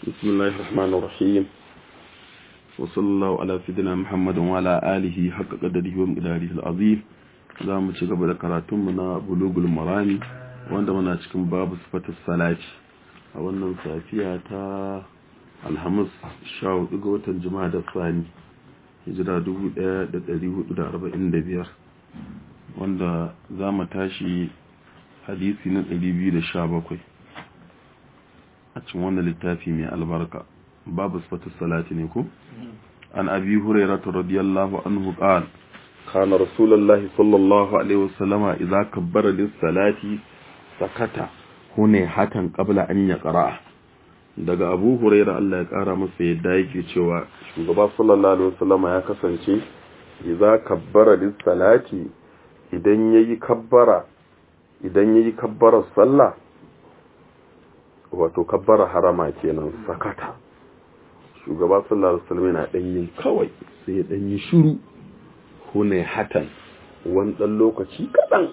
بسم الله الرحمن الرحيم وصلى الله على سيدنا محمد وعلى آله حق قدره ومقداره العظيم za mu ci gaba da karatunmu na bulugul marami wanda muna cikin babu sifatar salati a wannan safiya ta alhamis sha hudu ga watan jima'a da sani hijira 1445 wanda za mu tashi hadisi na 217 a cikin wannan littafi mai albarka babu sifatar salati ne ko an abi hurairata radiyallahu anhu qala كان رسول الله صلى الله عليه وسلم إذا كبر للصلاة سكت هنا حتى قبل أن يقرأ daga abu huraira Allah ya kara masa yadda yake cewa shugaba sallallahu alaihi wasallam ya kasance idza kabbara lis salati idan yayi kabbara idan yayi kabbara sallah wato kabbara harama kenan sakata shugaba sallallahu alaihi wasallam yana dan yin kawai sai ya dan yi shiru hune hatan wani ɗan lokaci kaɗan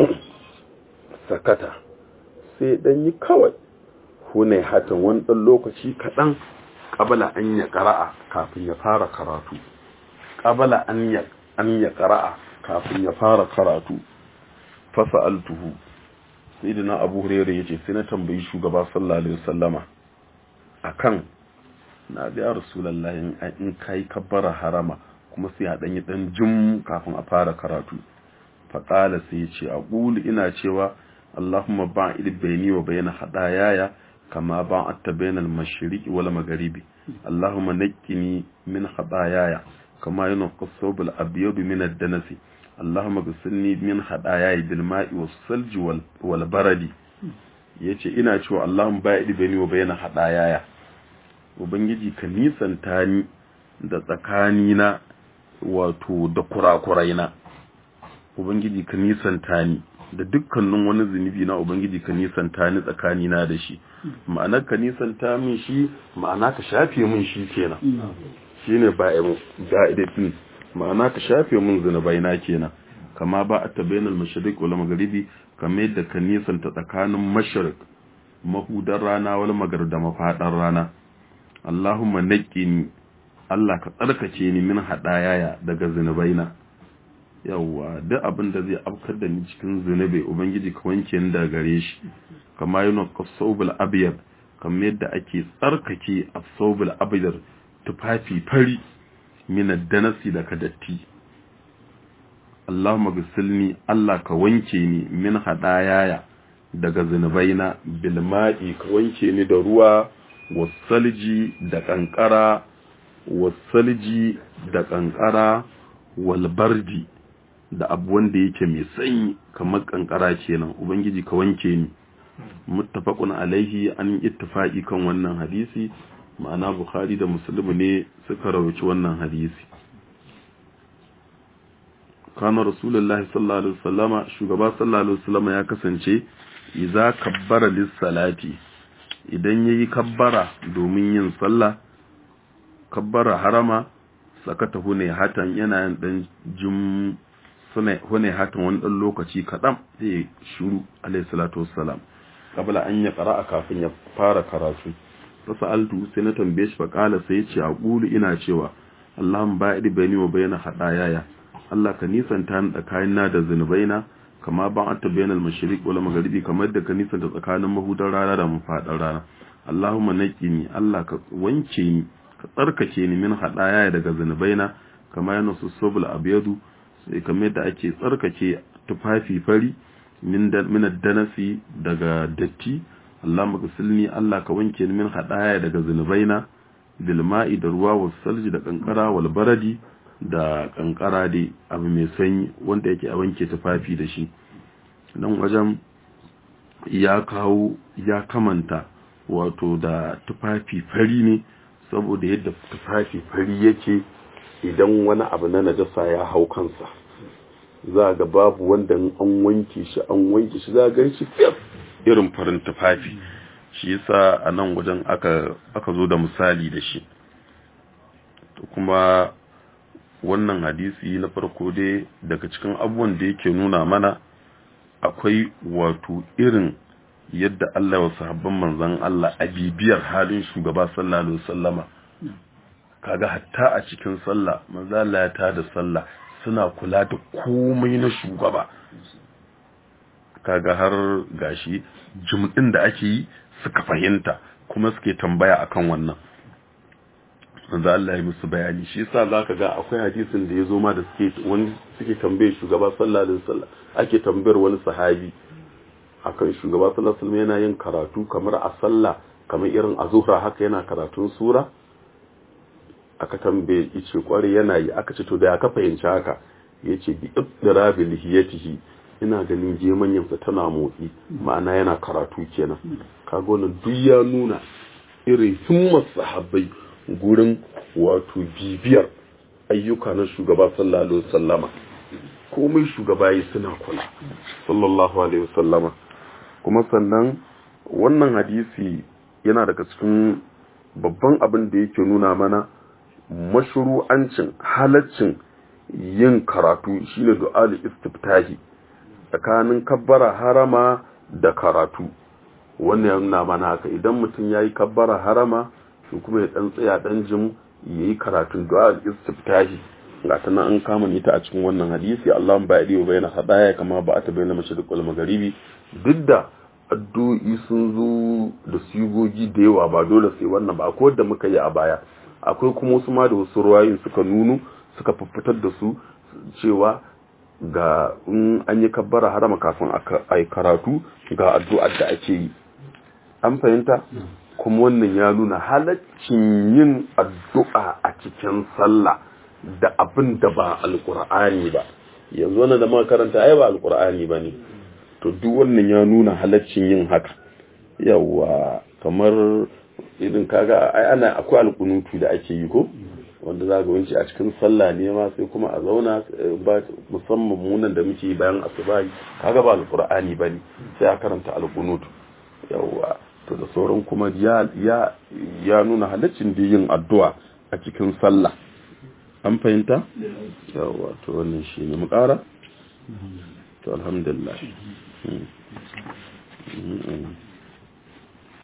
sakata sai ɗan yi kawai hune hatan wani ɗan lokaci kaɗan ƙabala an ya ƙara'a kafin ya fara karatu ƙabala an ya ƙara'a kafin ya fara karatu fasa altuhu sai da na abu hurere ya ce sai na tambayi shugaba sallallahu alaihi wasallama akan na ga rasulallah in kai kabbara harama kuma sai a ɗanyi ɗan jim kafin a fara karatu faƙala sai ce a ƙuli ina cewa allahumma ba ili bayani wa bayana haɗayaya kama ba a ta bayanar mashiriki wala magaribi allahumma nakkini min haɗayaya kama yana kasobul abiyadu min addanasi allahumma gasilni min haɗayaya bil ma'i wa salji wal baradi yace ina cewa allahumma ba ili bayani wa bayana haɗayaya ubangiji ka nisanta ni da tsakanina wato da kurakurai na ubangiji ka nisanta ni da dukkanin wani zunubi na ubangiji ka nisanta ni tsakani na da shi ma'anar ka nisanta min shi ma'ana ka shafe min shi kenan shine ba'imu da'idatin ma'ana ka shafe min zunubai na kenan kama ba a tabainal mashriq wal magharibi kamar yadda ka nisanta tsakanin mashriq mahudar rana wal maghrib da mafadar rana Allahumma naqqini Allah ka tsarkake ni min haɗayaya daga zunubaina yawwa duk abin da zai afkar da ni cikin zunubai ubangiji ka wanke ni daga gare shi kama yana kasawbul abyad kamar yadda ake tsarkake asawbul abyad tufafi fari min danasi daga datti Allahumma ghsilni Allah ka wanke ni min haɗayaya daga zunubaina bil ma'i ka wanke ni da ruwa wasalji da kankara wasalji da kankara walbardi da abu wanda yake mai sanyi kamar kankara kenan ubangiji ka wanke ni muttafaqun alaihi an ittifaqi kan wannan hadisi ma'ana bukhari da muslim ne suka rawaci wannan hadisi kana rasulullahi sallallahu alaihi wasallama shugaba sallallahu alaihi wasallama ya kasance idza kabbara lis salati idan yayi kabbara domin yin sallah kabbara harama sakata hune hatan yana yin dan jum hune hatan wani dan lokaci kaɗan zai shuru alayhi salatu wassalam kabla an ya qara'a kafin ya fara karatu fasaltu sai na tambaye shi faqala sai ya ce aqulu ina cewa Allahumma ba'id bayni wa bayna hadayaya Allah ka nisanta ni tsakanin na da zunubaina kama ban atta bainal mashriq wal magharibi kamar da ka nisanta tsakanin mahudar rana da mafadar rana Allahumma naqini Allah ka wanke ni ka tsarkake ni min haɗaya daga zunubaina kamar yana su sobul abiyadu sai kamar yadda ake tsarkake tufafi fari min danasi daga datti Allah magasilni Allah ka wanke ni min haɗaya daga zunubaina bilma'i da ruwa wa salji da kankara wal baradi da kankara dai abu mai sanyi wanda yake a wanke tufafi da shi nan wajen ya kawo ya kamanta wato da tufafi fari ne saboda yadda tufafi fari yake idan wani abu na najasa ya hau kansa za ga babu wanda an wanke shi an wanke shi za ga shi fiyar irin farin tufafi shi yasa a nan wajen aka aka zo da misali da shi kuma wannan hadisi na farko dai daga cikin abubuwan da yake nuna mana akwai wato irin yadda Allah wa sahabban manzon Allah a bibiyar halin shugaba sallallahu alaihi wasallama kaga hatta a cikin sallah manzo Allah ya tada sallah suna kula da komai na shugaba kaga har gashi jumɗin da ake yi suka fahimta kuma suke tambaya akan wannan manzo Allah ya musu bayani shi yasa zaka ga akwai hadisin da yazo ma da suke wani suke tambaye shugaba sallallahu alaihi wasallam ake tambayar wani sahabi akan shugaba sallallahu alaihi wasallam yana yin karatu kamar a sallah kamar irin a zuhra haka yana karatun sura aka tambaye yace kware yana yi aka ce to da ka fahimci haka yace bi idrabi lihiyatihi ina ganin gemanyansa tana motsi ma'ana yana karatu kenan kaga wannan duk ya nuna irin himmar sahabbai gurin wato bibiyar ayyuka na shugaba sallallahu alaihi wasallama komai shugaba yi suna kula sallallahu alaihi wasallama kuma sannan wannan hadisi yana daga cikin babban abin da yake nuna mana mashru'ancin halaccin yin karatu shine du'al istiftahi tsakanin kabbara harama da karatu wannan ya nuna mana haka idan mutum yayi kabbara harama shi kuma ya dan tsaya dan jim yayi karatun du'al istiftahi ga ta nan an kama ni ta a cikin wannan hadisi Allahumma ba'idi wa bayna hadaya kama ba'ata bayna mashriq wal magharibi duk da addu'o'i sun zo da sigogi da yawa ba dole sai wannan ba akwai wanda muka yi a baya akwai kuma wasu ma da wasu ruwayin suka nuno suka fuffutar da su cewa ga in an yi kabbara harama kafin a yi karatu ga addu'ar da ake yi an fahimta kuma wannan ya nuna halaccin yin addu'a a cikin sallah da abin da ba alkur'ani ba yanzu wannan da muka karanta ai ba alkur'ani ba ne to duk wannan ya nuna halaccin yin haka yawa kamar irin kaga ai ana akwai alkunutu da ake yi ko wanda za ga wanci a cikin sallah ne ma sai kuma a zauna ba musamman munan da muke bayan asuba kaga ba alqur'ani bane sai a karanta alqunut yawa to da sauran kuma ya ya ya nuna halaccin da yin addu'a a cikin sallah an fahimta yawa to wannan shine mu ƙara to alhamdulillah